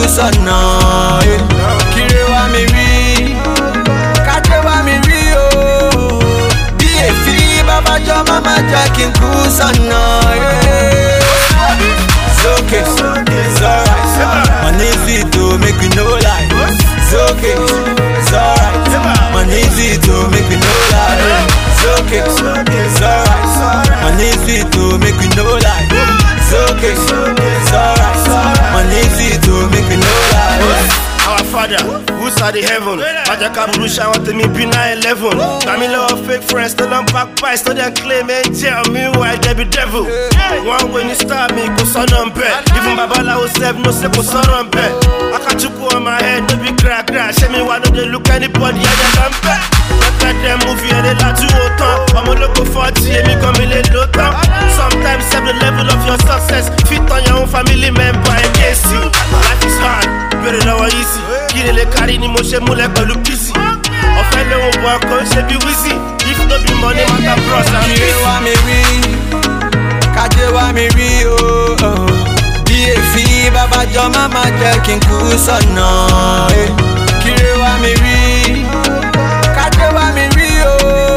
sọ̀nà. eh. Kíre wá mi rí, kájé wá mi rí o. Bí èéfì babájọ́ máma jẹ́ kí n kú sọ̀nà. eh. It's okay, it's alright. Money fit to make we no lie. It's okay, it's alright. Money fit to make we no lie. It's okay, it's alright. Money fit to make we no lie. It's okay, it's alright. Money fit to make we no lie. Our father, who's at the heaven? Majaka Burusha, what me be 911. Family of fake friends, still on back pies, still they claim and tell me why they be devil. One when you start me, go son on bed. Even Babala who said no, say go son on bed. I got you on my head, no be crack crack. Show me why don't they look anybody, yeah, they don't bet. Look at them movie and they like to hold I'm a local 40, and me come in low town. Sometimes have the level of your success. Fit on your own family member against you. Life is hard, bẹ̀rẹ̀ lọ́wọ́ yìí sí. Kí ni lè kárí ni mo ṣe múlẹ̀ pẹ̀lú bísí. Ọ̀fẹ́ lóhùn bọ̀ ọkọ̀ ṣe bí wíṣí. If no be money matter bros and Kíre peace. wá mi rí, kájé wá mi rí o. Bí èéfì babájọ́ máma jẹ́ kí n kú sọ̀nà. eh. Kíre wá mi rí, kájé wá mi rí o.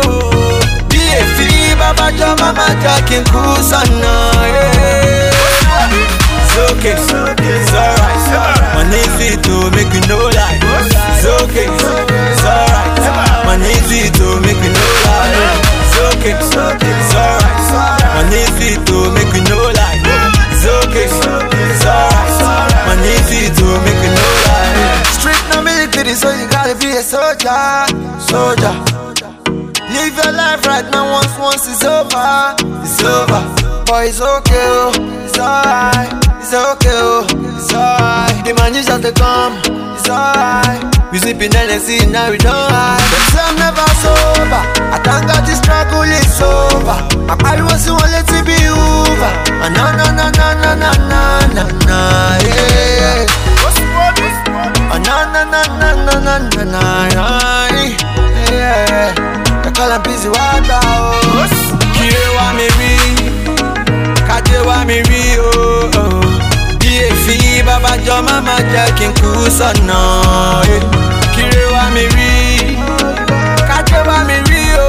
Bí èéfì babájọ́ máma jẹ́ kí n kú sọ̀nà. eh. It's okay, it's alright. Money fit to make we no lie. It's okay, it's alright. Money fit to make we no lie. It's okay, it's alright. Money fit to make we no lie. It's okay, it's alright. Money fit to make we no lie. Street no military, so you gotta be a soldier, soldier. Live your life right now once once it's over It's over But it's okay oh It's alright It's okay oh It's alright The man you just to come It's alright We sipping Hennessy now we don't hide Them say I'm never sober I thank God the struggle is over My body was the one let it be over Ah, Na na na na na na na na na yeah Ah, na na na na na na na na na yeah. They call am busy water oh. Kíre wá mi rí, kájé wá mi rí o. Bí èéfì babájọ́ máma jẹ́ kí n kú sọ̀nà. eh. Kíre wá mi rí, kájé wá mi rí o.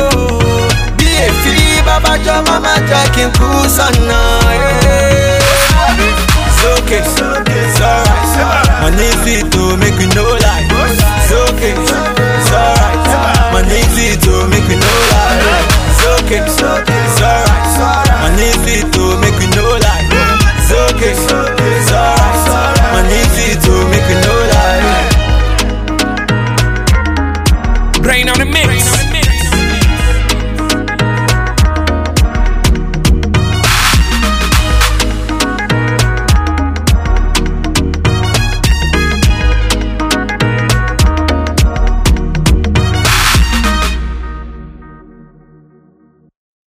Bí èéfì babájọ́ máma jẹ́ kí n kú sọ̀nà. eh. It's okay, it's alright. Money fit to make we no lie. It's okay, it's alright. Money fit to make we no lie. It's okay,